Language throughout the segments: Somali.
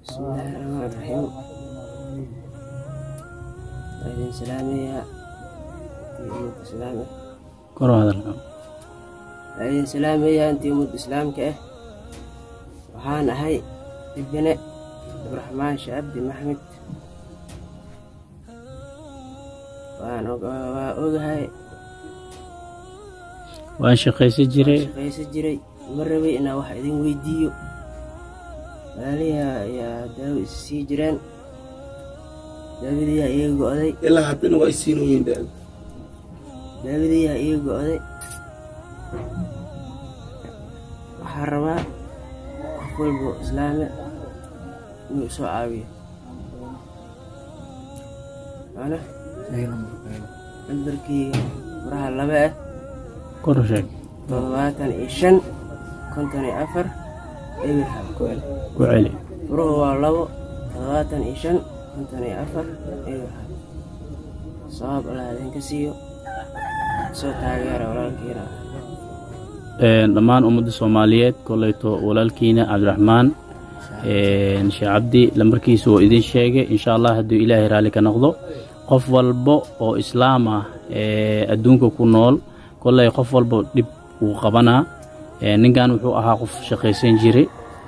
بسم الله الرحمن الرحيم وإذن سلامية في أمة إسلامه kor u hadal وإذن سلامية أنت أمة إسلامك إيه waxaan ahay dibine cabdiraxmaan shaabdi maxmed waan og- waa ogahay waan shaqaysan jiray shaqaysan jiray ma rabay inaan wax idin weydiiyo walaaliha ayaa daawo is sii jireen daawadiyaa iga go'day ilaa haddana waa isiinooyin dhaan daawadiyaa iga go'day waxaan rabaa qof walbo islaame inuu isoo caawiyo ana nambarkeyga furaha laba ah kor u sheeg toddobaatan iyo shan konton iyo afar eber hal ku el ku celi furuhu waa labo toddobaatan iyo shan konton iyo afar eber hal sabab allah idinka siiyo soo taageera walaalkiina Een, dhammaan ummadda soomaaliyeed koleyto walaalkiina cabdiraxmaan een, sheekh cabdi lambarkiisa oo idin sheegay insha allah hadduu ilaahay raalli ka noqdo qof walbo oo islaam ah ee adduunka ku nool koley qof walbo dhib uu qabanaa Een, ninkan wuxuu ahaa qof shaqaysan jiray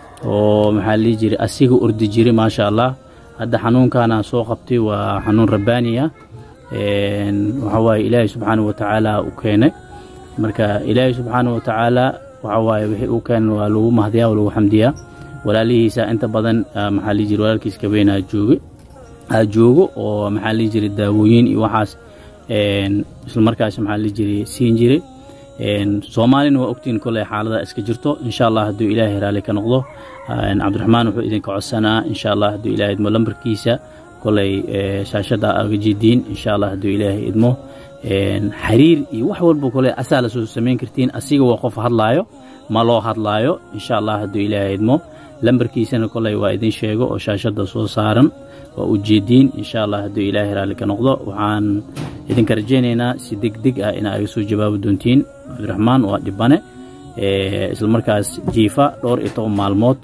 oo maxaa la dhihi jiray asiga ordi jiray maasha allah hadda xanuunkaana soo qabtay waa xanuun rabbaani ah Een, waxaa waaye ilaahay subxaanahu wa tacaala u keenay marka ilaahay subxaanahu wa tacaala waxa waaye wixii uu keenay waa lagu mahdiyaa waa lagu xamdiyaa walaalihiisa inta badan ah, maxaa lihi jiray walaalkiis kabeenaa jooge aa joogo oo maxaa lihi jiray daawooyin iyo waxaas een, isla markaas maxaa lihi jiray siin jiray Een, soomaalina waa ogtiin koley xaalada iska jirto insha allah hadduu ilaahay raalli ka noqdo Een, cabdiraxmaan wuxuu idinka codsanaa insha allah hadduu ilaahay idmo lambarkiisa koley ee, shaashada aga jidiin insha allah hadduu ilaahay idmo Een, xiriir iyo wax walba kole asaa la soo samayn kartiin asiga waa qof hadlaayo ma loo hadlaayo insha allah hadduu ilaahay idmo lambarkiisana koley waa idin sheego oo shaashada soo saaran waa ujeediin insha allah hadduu ilaahay raalli ka noqdo waxaan idinka rajaynaynaa si deg deg ah inaa iga soo jawaabi doontiin cabdiraxmaan waa dhibane Ee, isla markaas jiifa dhowr iyo toban maalmood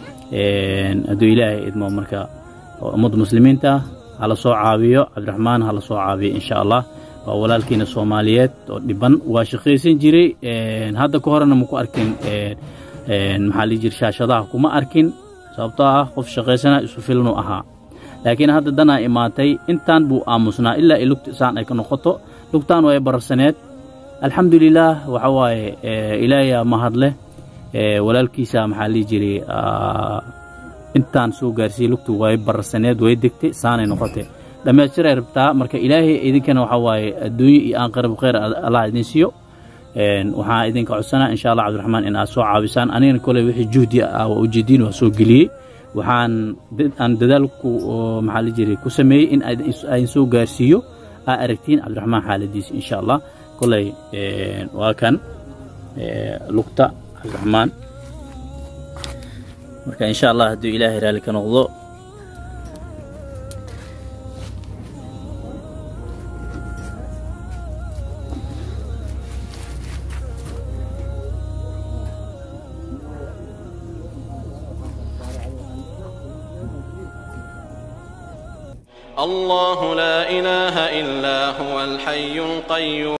Een, hadduu ilaahay idmo marka oo ummadda muslimiinta ah hala soo caawiyo cabdiraxmaan hala soo caawiyo insha allah waa walaalkiina soomaaliyeed oo dhiban waa shaqaysan jiray Een, hadda ka horena maku arkin een, een, maxaa lii jira shaashadaha kuma arkin sababtoo ah qof shaqaysana isu filnu ahaa laakiin hadda danaa imaatay intaan buu aamusnaa ilaa ay lugta isaan ay ka noqoto lugtaan way bararsaneed alxamdulilaah waxa waaye ee, ilaahay mahad leh Ee, walaalkiisa maxaa lii jiray aa, intaan soo gaarsiiyey lugtu way bararsaneed way degtay saanay noqotay dhammaystiray rabtaa marka ilaahay idinkana waxaa waaye adduunyo iyo aanqarab khayr allah idin siiyo Een, waxaan idinka codsanaa insha allah cabdiraxmaan in aad soo caabisaan anigana koley wixii juhdi ah waa ujeediin waa soo geliyey waxaan dad- aan dadaalku oo maxaa la jiray ku sameeyey in aad is- aan soo gaarsiiyo aa aragtiin cabdiraxmaan xaaladiisa insha allah koley een, waa kan ee, lugta cabdiraxmaan marka insha allah hadduu ilaahay raalli ka noqdo الله لا إله إلا هو الحي القيوم